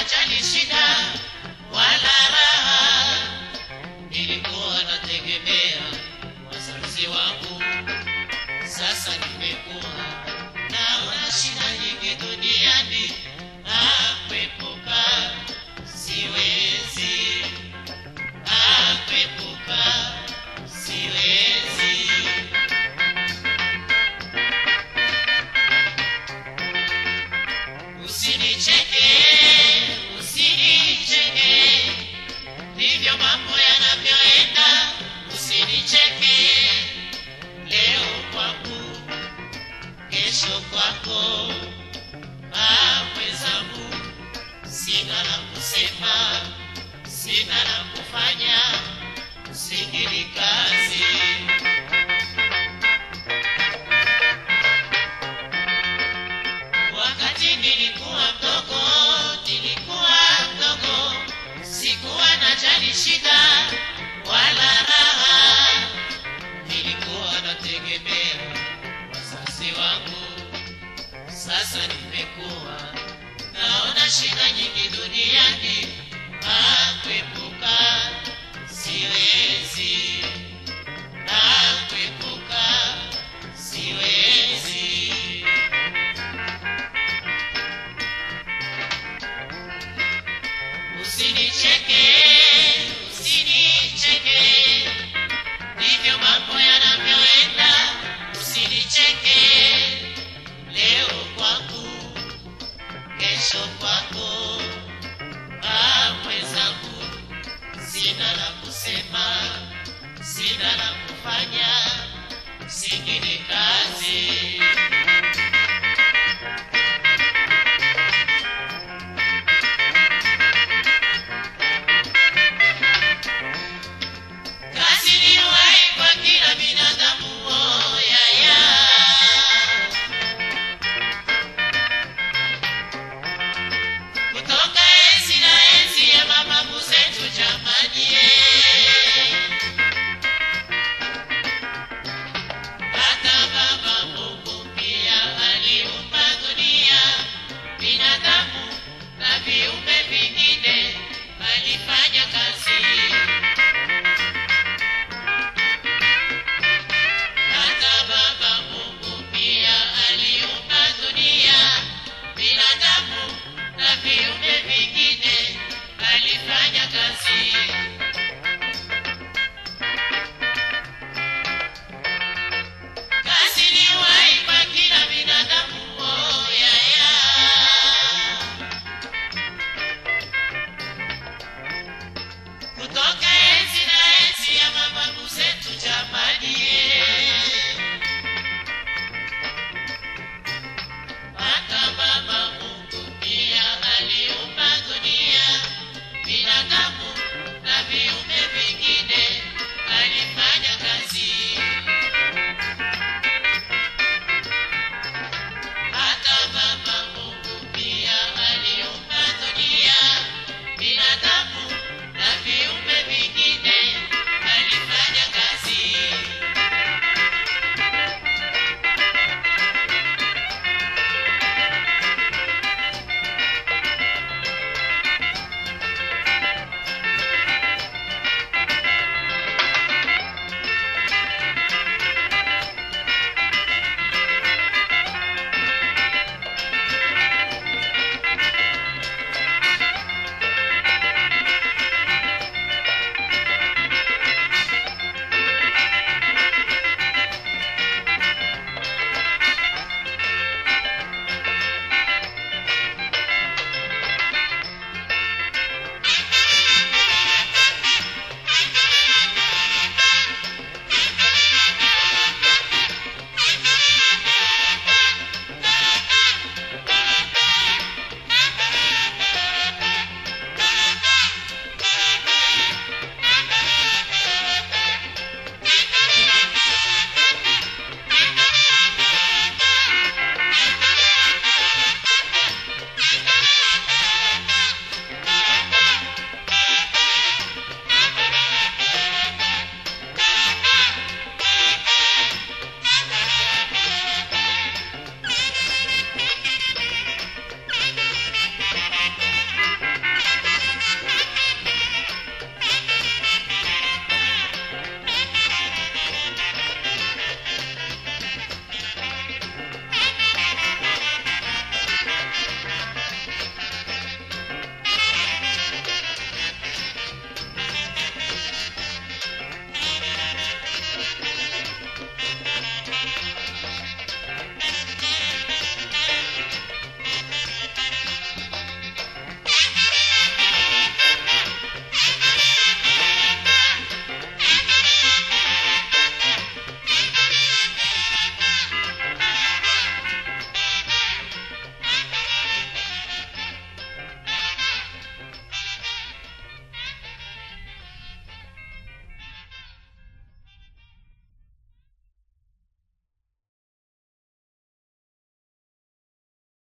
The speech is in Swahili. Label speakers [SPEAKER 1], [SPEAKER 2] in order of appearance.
[SPEAKER 1] najali shida wala raha, nilikuwa nategemea wazazi wangu, sasa nimekuwa naona shida nyingi duniani, akwepuka siwezi, akwepuka siwezi. Usinicheke, usinicheke, ndivyo mambo yanavyoenda. Usinicheke, leo kwangu, kesho kwako. Ah, mwenzangu, sina la kusema, sina la kufanya, usikili kazi. Wakati nilikuwa mdogo, nilikuwa mdogo, sikuwa najali shida wala raha, nilikuwa nategemea wazazi wangu. Sasa nimekuwa naona shida nyingi duniani, akwepuka siwezi, akwepuka siwezi. Usinicheke, usinicheke, ndivyo mambo yanavyoenda. Usinicheke, leo kwangu, kesho kwako. Ah, mwenzangu, sina la kusema, sina la kufanya, singine kazi.